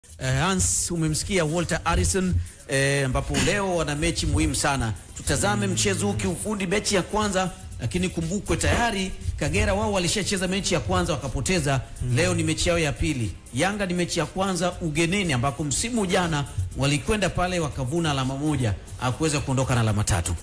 eh, Hans umemsikia Walter Harrison eh, ambapo leo wana mechi muhimu sana. Tutazame mchezo huu kiufundi, mechi ya kwanza, lakini kumbukwe tayari Kagera wao walishacheza mechi ya kwanza wakapoteza. Leo ni mechi yao ya pili. Yanga ni mechi ya kwanza ugenini, ambako msimu jana walikwenda pale wakavuna alama moja, hakuweza kuondoka na alama tatu.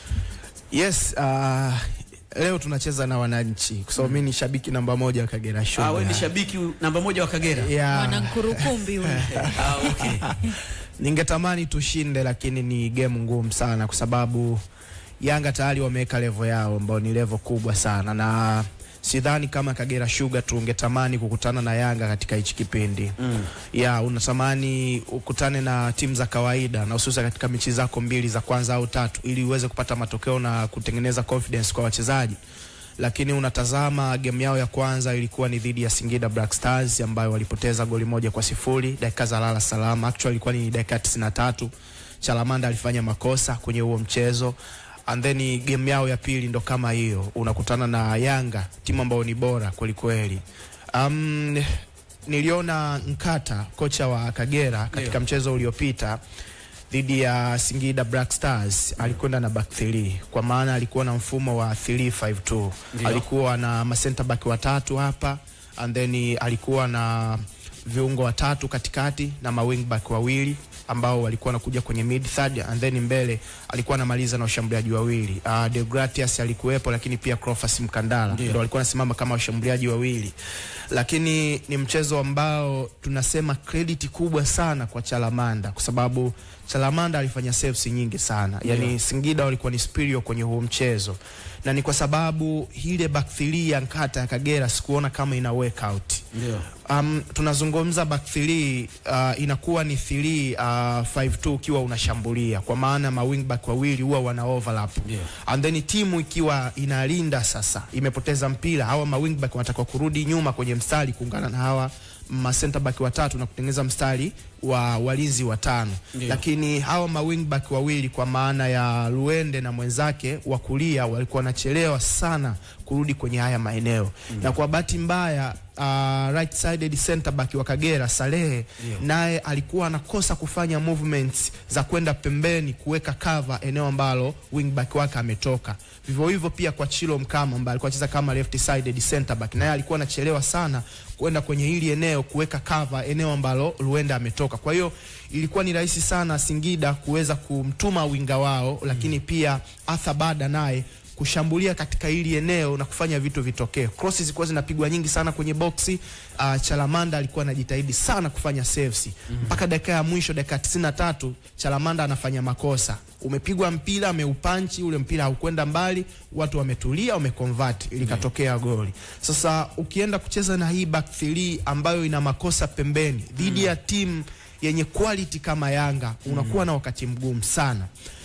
Yes, uh, leo tunacheza na wananchi kwa sababu mimi ni shabiki namba moja wa Kagera Sugar. Ah, wewe ni shabiki namba moja wa Kagera. Yeah. Mwanankurukumbi huyu. Ah, okay. Ningetamani tushinde lakini ni game ngumu sana kwa sababu Yanga tayari wameweka level yao ambao ni level kubwa sana na sidhani kama Kagera Sugar tungetamani kukutana na Yanga katika hichi kipindi. Mm. Ya, unatamani ukutane na timu za kawaida na hususan katika mechi zako mbili za kwanza au tatu ili uweze kupata matokeo na kutengeneza confidence kwa wachezaji. Lakini unatazama game yao ya kwanza ilikuwa ni dhidi ya Singida Black Stars ambayo walipoteza goli moja kwa sifuri dakika za lala salama. Actually ilikuwa ni dakika 93. Chalamanda alifanya makosa kwenye huo mchezo and then game yao ya pili ndo kama hiyo, unakutana na Yanga, timu ambayo ni bora kweli kweli. Um, niliona Nkata kocha wa Kagera katika Ndio. mchezo uliopita dhidi ya Singida Black Stars alikwenda na back 3 kwa maana alikuwa na mfumo wa 352 Ndio. alikuwa na ma center back watatu hapa and then alikuwa na viungo watatu katikati na ma wing back wawili ambao walikuwa wanakuja kwenye mid third and then mbele alikuwa anamaliza na washambuliaji wawili. Uh, Deogratias alikuwepo lakini pia Cleophas Mkandala Ndio. ndio alikuwa anasimama kama washambuliaji wawili, lakini ni mchezo ambao tunasema credit kubwa sana kwa Chalamanda kwa sababu Chalamanda alifanya saves nyingi sana, yani Ndio. Singida walikuwa ni superior kwenye huo mchezo, na ni kwa sababu ile back three ya Nkata ya Kagera sikuona kama ina work out. Ndio. Um, tunazungumza back 3 uh, inakuwa ni 3 uh, 5-2 ukiwa unashambulia kwa maana ma wing back wawili huwa wana overlap Ndio. and then timu ikiwa inalinda sasa imepoteza mpira hawa ma wing back wanatakiwa kurudi nyuma kwenye mstari kuungana na hawa ma center back watatu na kutengeneza mstari wa walinzi watano Ndio. lakini hawa ma wing back wawili kwa maana ya Luende na mwenzake wa kulia walikuwa wanachelewa sana kurudi kwenye haya maeneo na kwa bahati mbaya uh, right sided center back wa Kagera Salehe Ndio. naye alikuwa anakosa kufanya movements za kwenda pembeni kuweka cover eneo ambalo wing back wake ametoka. Vivyo hivyo pia kwa Chilo Mkama ambaye alikuwa anacheza kama left sided center back, naye alikuwa anachelewa sana kwenda kwenye hili eneo kuweka cover eneo ambalo Luenda ametoka. Kwa hiyo ilikuwa ni rahisi sana Singida kuweza kumtuma winga wao, lakini pia Arthur Bada naye kushambulia katika hili eneo na kufanya vitu vitokee. Crosses zilikuwa zinapigwa nyingi sana kwenye boxi. Uh, Chalamanda alikuwa anajitahidi sana kufanya saves mpaka dakika ya mwisho, dakika 93 Chalamanda anafanya makosa. Umepigwa mpira, ameupanchi ule mpira haukwenda mbali, watu wametulia, wameconvert, ilikatokea goli. Sasa ukienda kucheza na hii back 3 ambayo ina makosa pembeni dhidi ya timu yenye quality kama Yanga, unakuwa na wakati mgumu sana.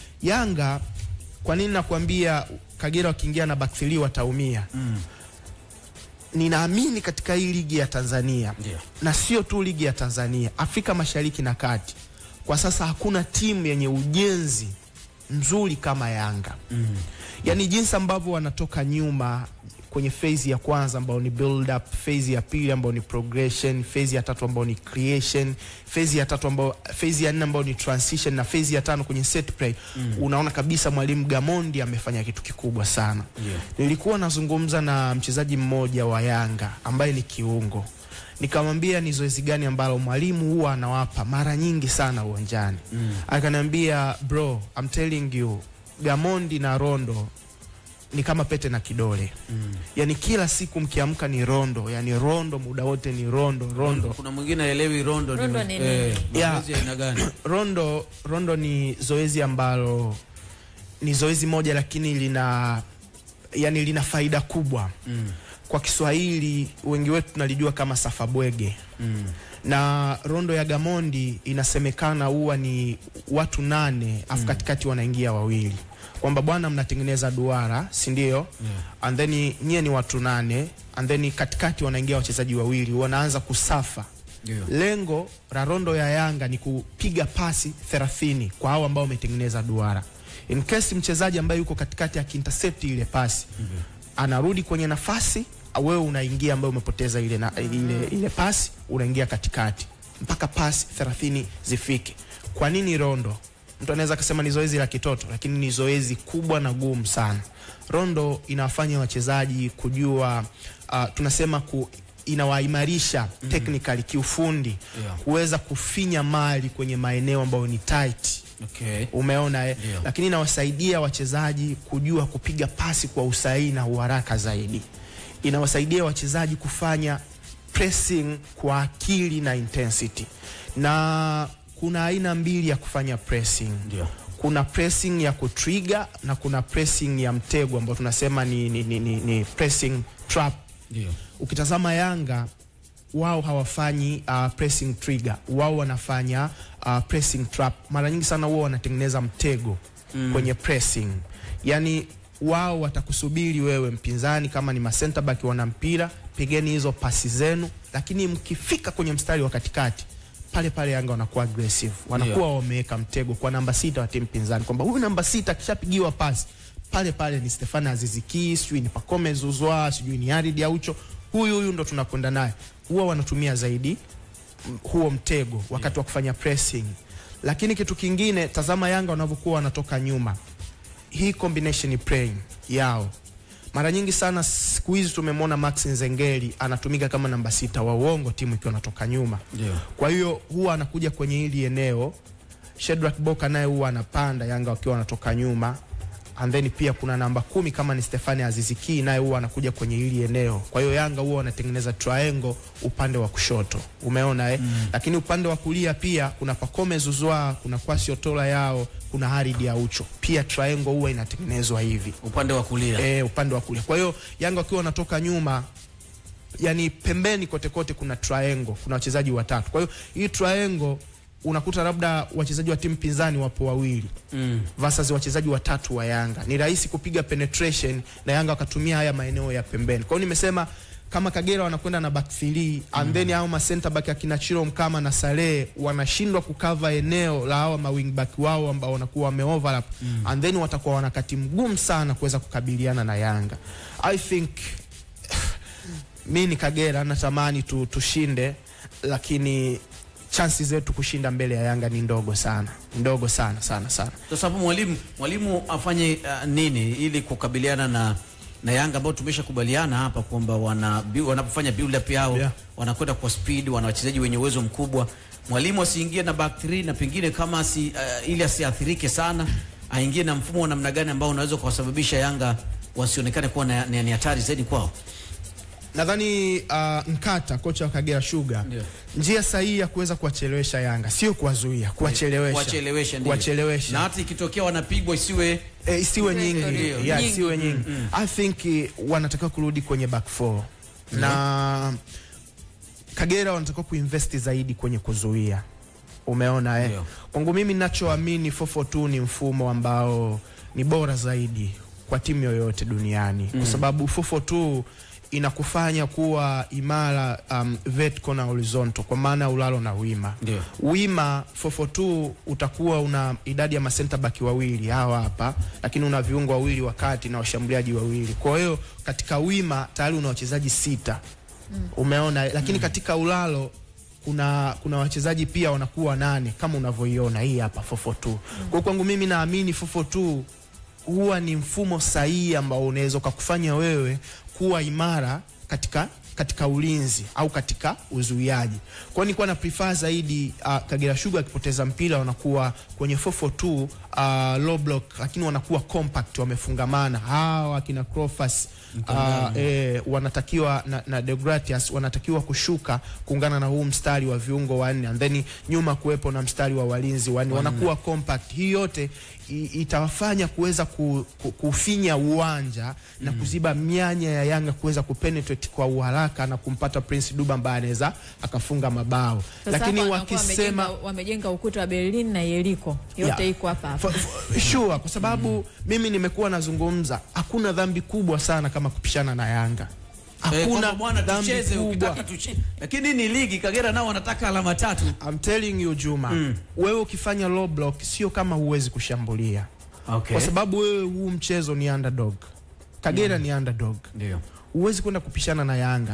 Yanga kwa nini nakwambia Kagera wakiingia na back 3 wataumia? Ninaamini katika hii ligi ya Tanzania Ndio. na sio tu ligi ya Tanzania, Afrika Mashariki na Kati, kwa sasa hakuna timu yenye ujenzi mzuri kama Yanga. Mm. Yaani jinsi ambavyo wanatoka nyuma kwenye phase ya kwanza ambao ni build up, phase ya pili ambao ni progression, phase ya tatu ambao ni creation, phase ya tatu ambao phase ya nne ambao ni transition na phase ya tano kwenye set play. Unaona kabisa mwalimu Gamondi amefanya kitu kikubwa sana. Ndio. Nilikuwa nazungumza na mchezaji mmoja wa Yanga ambaye ni kiungo, nikamwambia ni zoezi gani ambalo mwalimu huwa anawapa mara nyingi sana uwanjani. Mm. Akaniambia bro, I'm telling you Gamondi na Rondo ni kama pete na kidole mm. Yani kila siku mkiamka ni rondo, yani rondo muda wote ni rondo rondo Kuna mwingine aelewi rondo, Rondo ni, ni nini? eh, Yeah. mazoezi ya aina gani? rondo rondo ni zoezi ambalo ni zoezi moja lakini lina yani lina faida kubwa Mm. kwa Kiswahili wengi wetu tunalijua kama safabwege Mm. na rondo ya Gamondi inasemekana huwa ni watu nane afu katikati wanaingia wawili, kwamba bwana, mnatengeneza duara, si ndio? And then nyie ni watu nane, and then katikati wanaingia wachezaji wawili, wanaanza kusafa. Ndio. Lengo la rondo ya Yanga ni kupiga pasi 30 kwa hao ambao wametengeneza duara. In case mchezaji ambaye yuko katikati akiintercept ile pasi anarudi kwenye nafasi, wewe unaingia ambaye umepoteza ile, na, ile, ile pasi unaingia katikati mpaka pasi 30 zifike. Kwa nini rondo? Mtu anaweza akasema ni zoezi la kitoto, lakini ni zoezi kubwa na gumu sana. Rondo inawafanya wachezaji kujua uh, tunasema ku, inawaimarisha technically kiufundi Yeah. kuweza kufinya mali kwenye maeneo ambayo ni tight Okay. umeona eh? Ndio. Lakini inawasaidia wachezaji kujua kupiga pasi kwa usahihi na uharaka zaidi. Inawasaidia wachezaji kufanya pressing kwa akili na intensity, na kuna aina mbili ya kufanya pressing. Ndio. Kuna pressing ya kutrigger na kuna pressing ya mtego ambao tunasema ni, ni, ni, ni, ni pressing trap. Ndio. Ukitazama Yanga wao hawafanyi uh, pressing trigger, wao wanafanya uh, pressing trap. Mara nyingi sana wao wanatengeneza mtego mm. kwenye pressing, yani wao watakusubiri wewe mpinzani, kama ni masenta back wana mpira, pigeni hizo pasi zenu, lakini mkifika kwenye mstari wa katikati pale pale Yanga wanakuwa aggressive, wanakuwa wameweka mtego kwa namba sita wa timu pinzani, kwamba huyu namba sita akishapigiwa pasi pale pale ni Stefano Aziziki, sijui ni Pacome Zuzwa, sijui ni Yarid Aucho, huyu huyu ndo tunakwenda naye. Huwa wanatumia zaidi mm, huo mtego wakati wa kufanya pressing. Lakini kitu kingine, tazama Yanga wanavyokuwa wanatoka nyuma, hii combination playing yao mara nyingi sana siku hizi tumemwona Max Nzengeli anatumika kama namba sita wa uongo timu ikiwa natoka nyuma. Ndio. Kwa hiyo huwa anakuja kwenye hili eneo. Shedrack Boka naye huwa anapanda Yanga wakiwa wanatoka nyuma. And then pia kuna namba kumi kama ni Stefani Aziziki naye huwa anakuja kwenye hili eneo. Kwa hiyo Yanga huwa wanatengeneza triangle upande wa kushoto. Umeona eh? Mm. Lakini upande wa kulia pia kuna Pacome Zuzwa, kuna Kwasi Otola yao, kuna Haridi Aucho. Pia triangle huwa inatengenezwa hivi Upande wa kulia. e, upande wa kulia. Kwa hiyo Yanga wakiwa wanatoka nyuma, yani pembeni kote kote kuna triangle, kuna wachezaji watatu. Kwa hiyo hii triangle unakuta labda wachezaji wa timu pinzani wapo wawili Mm. versus wachezaji watatu wa Yanga. Ni rahisi kupiga penetration na Yanga wakatumia haya maeneo ya pembeni. Kwa hiyo nimesema kama Kagera wanakwenda na back three and then hao ma center back akina Chiro Mkama na Saleh wanashindwa kukava eneo la hao ma wing back wao ambao wanakuwa wame overlap and then watakuwa wanakati mgumu sana kuweza kukabiliana na Yanga. I think mi ni Kagera natamani tu, tushinde lakini chansi zetu kushinda mbele ya Yanga ni ndogo sana, ndogo sana sana sana. Sasa hapo mwalimu mwalimu afanye uh, nini ili kukabiliana na na Yanga ambao tumeshakubaliana hapa kwamba wana bi- wanapofanya build up yao Yeah. wanakwenda kwa speed, wana wachezaji wenye uwezo mkubwa. Mwalimu asiingie na back three na pengine kama asi, uh, ili asiathirike sana, aingie na mfumo wa namna gani ambao unaweza kuwasababisha Yanga wasionekane kuwa na- ni ni hatari zaidi kwao. Nadhani uh, Nkata kocha wa Kagera Sugar, Ndio. njia sahihi ya kuweza kuwachelewesha Yanga sio kuwazuia, kuwachelewesha, Kuwachelewesha ndio. kuwachelewesha. Na hata ikitokea wanapigwa isiwe Eh, isiwe nyingi, Ndio. yeah, Nyingi. isiwe nyingi. I think eh, wanatakiwa kurudi kwenye back four na Kagera wanatakiwa kuinvest zaidi kwenye kuzuia. Umeona eh? Ndio. Kwangu mimi ninachoamini 442 ni mfumo ambao ni bora zaidi kwa timu yoyote duniani kwa sababu 442 inakufanya kuwa imara um, vertical na horizontal kwa maana ya ulalo na wima Ndio. wima 442 utakuwa una idadi ya masenta baki wawili hawa hapa, lakini una viungo wawili wakati na washambuliaji wawili. Kwa hiyo katika wima tayari una wachezaji sita umeona, lakini katika ulalo kuna kuna wachezaji pia wanakuwa nane kama unavyoiona hii hapa 442. Kwa hiyo kwangu mimi naamini 442 huwa ni mfumo sahihi ambao unaweza ukakufanya wewe kuwa imara katika katika ulinzi au katika uzuiaji. Kwa hiyo nilikuwa na prefer zaidi uh, Kagera Sugar akipoteza mpira wanakuwa kwenye 442 uh, low block, lakini wanakuwa compact, wamefungamana. Hawa akina Crofas uh, eh, wanatakiwa na, na Deogratias wanatakiwa kushuka kuungana na huu mstari wa viungo wanne and then nyuma kuwepo na mstari wa walinzi wanne, wanakuwa compact. Hii yote i- itawafanya kuweza ku, ku, kufinya uwanja na kuziba mianya ya Yanga kuweza kupenetrate kwa uharaka na kumpata Prince Duba ambaye anaweza akafunga mabao, Sasa lakini hapa wanakuwa wakisema wamejenga, wamejenga ukuta wa Berlin na Yeriko yote Yeah. iko hapa hapa. For- for- sure kwa sababu mimi nimekuwa nazungumza, hakuna dhambi kubwa sana kama kupishana na Yanga. Eh, Hakuna kwamba bwana dhambi tucheze kubwa. ukitaka tucheze. Lakini ni ligi Kagera nao wanataka alama tatu. I'm telling you Juma, wewe ukifanya low block sio kama huwezi kushambulia Okay. kwa sababu wewe huu mchezo ni underdog. Kagera ni underdog, Ndio. huwezi kwenda kupishana na Yanga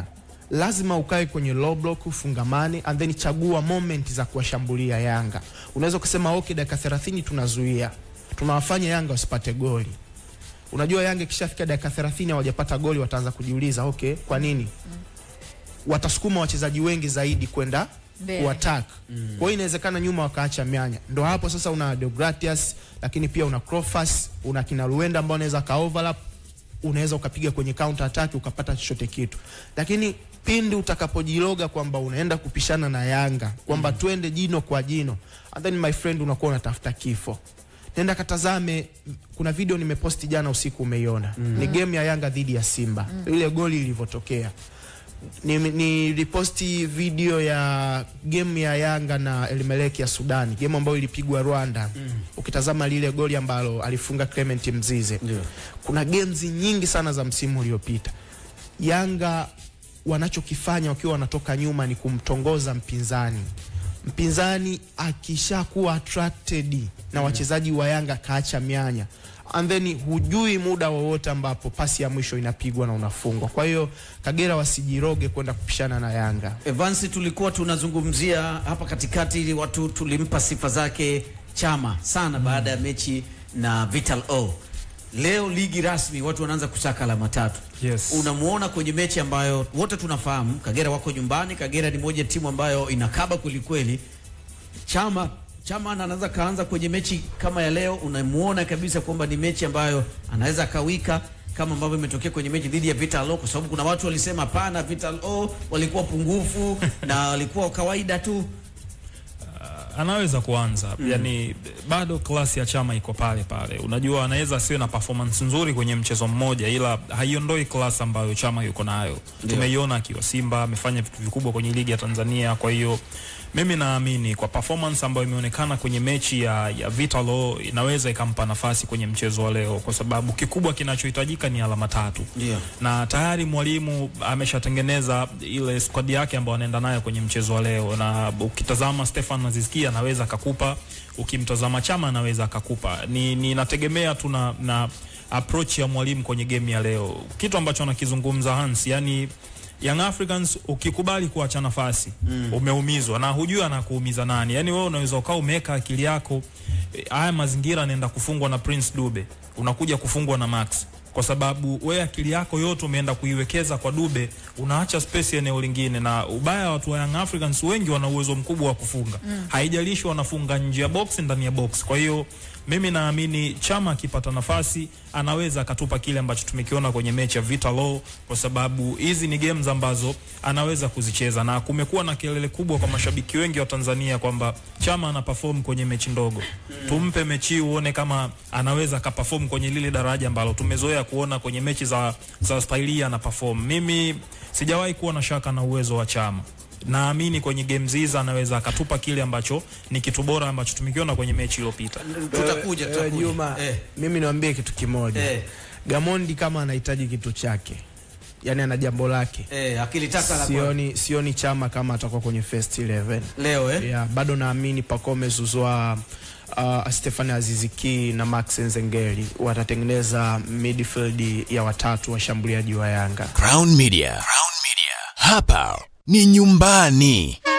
lazima ukae kwenye low block ufungamane and then chagua moment za kuwashambulia Yanga. Unaweza kusema okay, dakika 30 tunazuia, tunawafanya Yanga wasipate goli. Unajua Yanga ikishafika dakika 30 hawajapata goli, wataanza kujiuliza okay, kwa nini? Watasukuma wachezaji wengi zaidi kwenda Mbele. kuattack. Kwa hiyo inawezekana nyuma wakaacha mianya. Ndo hapo sasa una Deogratias, lakini pia una Crofas, una kina Luenda ambao unaweza ka overlap, unaweza ukapiga kwenye counter attack ukapata chochote kitu. Lakini pindi utakapojiloga kwamba unaenda kupishana na Yanga, kwamba twende jino kwa jino, and then my friend unakuwa unatafuta kifo. Nenda katazame, kuna video nimeposti jana usiku, umeiona ni game ya Yanga dhidi ya Simba, ile goli lilivyotokea ni, ni riposti video ya game ya Yanga na Elmelek ya Sudani, game ambayo ilipigwa Rwanda. Ukitazama lile goli ambalo alifunga Clement Mzize. Ndio. Kuna games nyingi sana za msimu uliopita Yanga wanachokifanya wakiwa wanatoka nyuma ni kumtongoza mpinzani. Mpinzani akishakuwa attracted na wachezaji wa Yanga kaacha mianya and then hujui muda wowote ambapo pasi ya mwisho inapigwa na unafungwa. Kwa hiyo Kagera wasijiroge kwenda kupishana na Yanga. Evansi, tulikuwa tunazungumzia hapa katikati ili watu tulimpa sifa zake Chama sana baada ya mechi na Vital O. Leo ligi rasmi, watu wanaanza kusaka alama tatu. Yes. Unamuona kwenye mechi ambayo wote tunafahamu Kagera wako nyumbani. Kagera ni moja ya timu ambayo inakaba kweli kweli. Chama Chama anaweza kaanza kwenye mechi kama ya leo, unamuona kabisa kwamba ni mechi ambayo anaweza akawika kama ambavyo imetokea kwenye mechi dhidi ya Vital O, kwa sababu kuna watu walisema hapana, Vital O walikuwa pungufu na walikuwa kawaida tu. anaweza kuanza yani, bado klasi ya Chama iko pale pale. Unajua, anaweza asiwe na performance nzuri kwenye mchezo mmoja, ila haiondoi klasi ambayo Chama yuko nayo. Tumeiona akiwa Simba, amefanya vitu vikubwa kwenye ligi ya Tanzania. Kwa hiyo mimi naamini kwa performance ambayo imeonekana kwenye mechi ya, ya Vitalo inaweza ikampa nafasi kwenye mchezo wa leo, kwa sababu kikubwa kinachohitajika ni alama tatu Ndio. na tayari mwalimu ameshatengeneza ile squad yake ambayo anaenda nayo kwenye mchezo wa leo, na ukitazama Stefan Azizki anaweza akakupa, ukimtazama Chama anaweza akakupa. Ni ninategemea tu na, na approach ya mwalimu kwenye game ya leo, kitu ambacho anakizungumza Hans, yani Young Africans ukikubali kuacha nafasi mm. umeumizwa na hujui anakuumiza nani. Yani wewe unaweza ukawa umeweka akili yako eh, haya mazingira anaenda kufungwa na Prince Dube, unakuja kufungwa na Max kwa sababu we akili yako yote umeenda kuiwekeza kwa Dube, unaacha space eneo lingine. Na ubaya wa watu wa Young Africans wengi wana uwezo mkubwa wa kufunga mm. haijalishi wanafunga nje ya box, ndani ya box. Kwa hiyo mimi naamini Chama akipata nafasi anaweza akatupa kile ambacho tumekiona kwenye mechi ya Vita Law, kwa sababu hizi ni games ambazo anaweza kuzicheza, na kumekuwa na kelele kubwa kwa mashabiki wengi wa Tanzania kwamba Chama ana perform kwenye mechi ndogo. Tumpe mechi hii uone kama anaweza akaperform kwenye lile daraja ambalo tumezoea kuona kwenye mechi za, za staili ana perform. Mimi sijawahi kuwa na shaka na uwezo wa Chama naamini kwenye games hizi anaweza akatupa kile ambacho ni kitu bora ambacho tumekiona kwenye mechi iliyopita. Tutakuja, Eh, tutakuja. Juma, Eh. mimi niwaambie kitu kimoja. Eh. Gamondi kama anahitaji kitu chake, yani ana jambo lake, Eh, akilitaka la kwa- sioni, sioni Chama kama atakuwa kwenye first 11. leo eh? Yeah, bado naamini Pacome Zouzoua uh, Stefan Aziziki na Max Nzengeli watatengeneza midfield ya watatu washambuliaji wa Yanga. Crown Media. Crown Media. Hapa ni nyumbani.